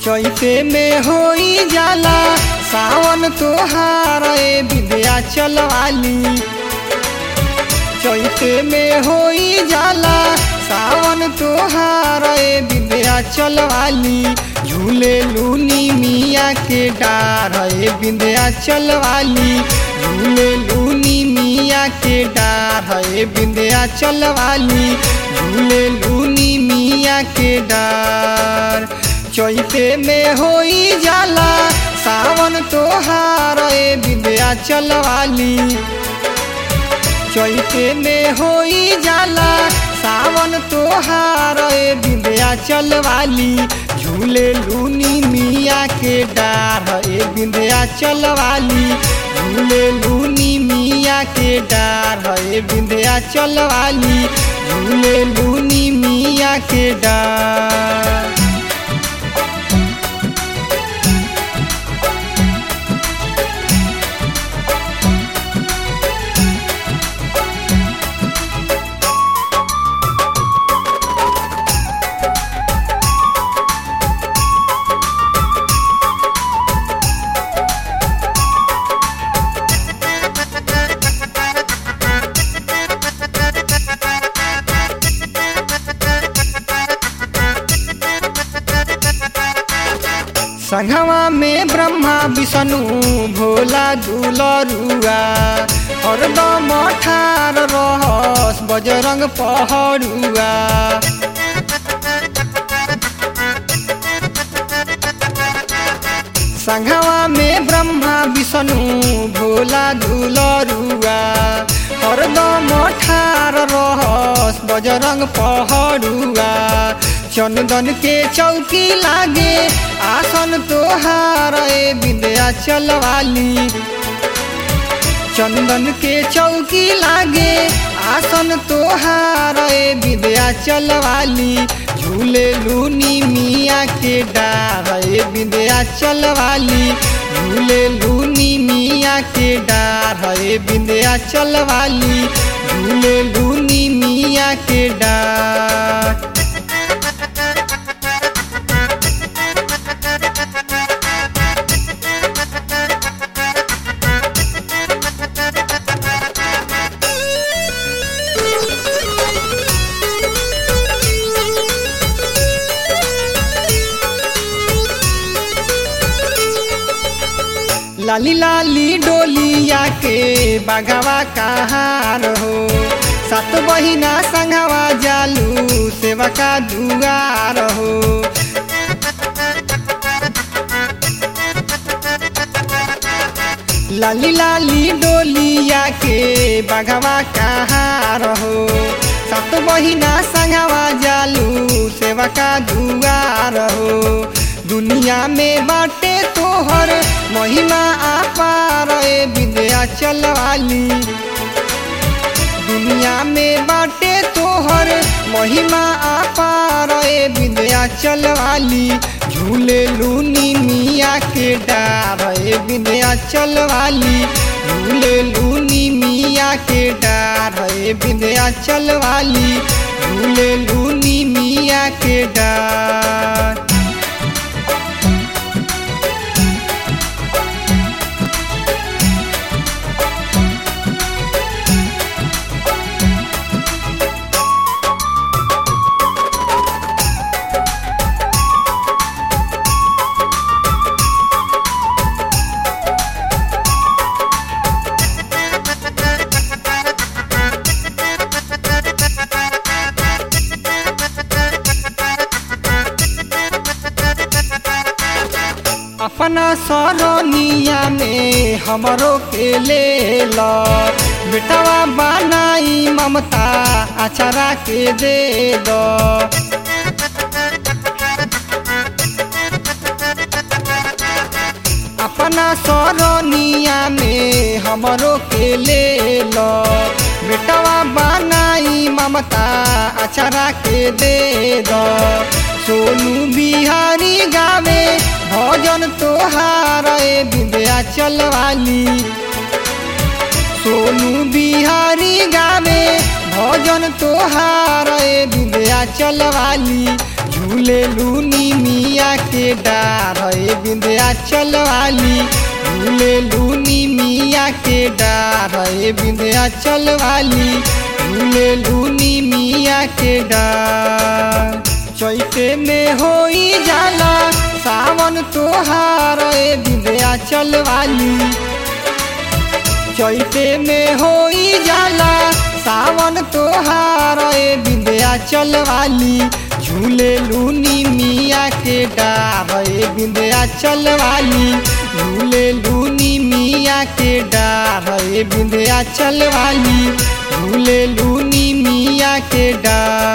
चैते में होई जाला सावन तोहार ए विद्या चलवाली चैते में होई जाला सावन तोहार ए विद्या चलवाली झूले लूनी मिया के डार ए विद्या चलवाली झूले लूनी मिया के डार ए विद्या चलवाली झूले लूनी मिया के डार चैते में होई जाला सावन तोहार ए विद्या चलवाली चैते में होई जाला सावन तोहार ए विद्या चलवाली झूले लूनी मिया के डार ए विद्या चलवाली झूले लूनी मिया के डार ए विद्या चलवाली झूले लूनी मिया के डार संघवा में ब्रह्मा विष्णु भोला दुलरुआ हरदम ठार रहस बजरंग पहरुआ संघवा में ब्रह्मा विष्णु भोला दुलरुआ हरदम ठार रहस बजरंग पहरुआ चंदन के चौकी लागे आसन तोहार ए विद्या चलवाली चंदन के चौकी लागे आसन तोहार ए विद्या चलवाली झूले लूनी मिया के डार ए विद्या चलवाली झूले लूनी मिया के डार ए विद्या चलवाली झूले लूनी मिया के डार लाली लाली डोलिया के बाघावा कहार हो सात बहिना संघवा जालू सेवा का दुआर हो लाली लाली डोलिया के बाघावा कहार हो सात बहिना संघवा जालू सेवा का दुआर हो दुनिया में बाटे तोहर महिमा आपार ए विद्या चलवाली दुनिया में बाटे तोहर महिमा आपार ए विद्या चलवाली झूले लूनी मिया के डार ए विद्या चलवाली झूले लूनी मिया के डार ए विद्या चलवाली झूले लूनी मिया के डार अपना सरनिया में हमरो के ले लो बेटवा बनाई ममता अचारा के दे दो अपना सरनिया में हमरो के ले लो बेटवा बनाई ममता अचारा के दे दो सोनू बिहारी गावे भजन तोहार ए विद्या चलवाली सोनू बिहारी गावे भजन तोहार ए विद्या चलवाली झूले लूनी मिया के डार ए बिंदिया चलवाली झूले लूनी मिया के डार ए बिंदिया चलवाली झूले लूनी मिया के डार चैते में होई जाला सावन तोहार ए बिंदिया चलवाली चैते में होई जाला सावन तोहार ए बिंदिया चलवाली झूले लूनी मिया के डार ए बिंदिया चलवाली झूले लूनी मिया के डार ए बिंदिया चलवाली झूले लूनी मिया के डार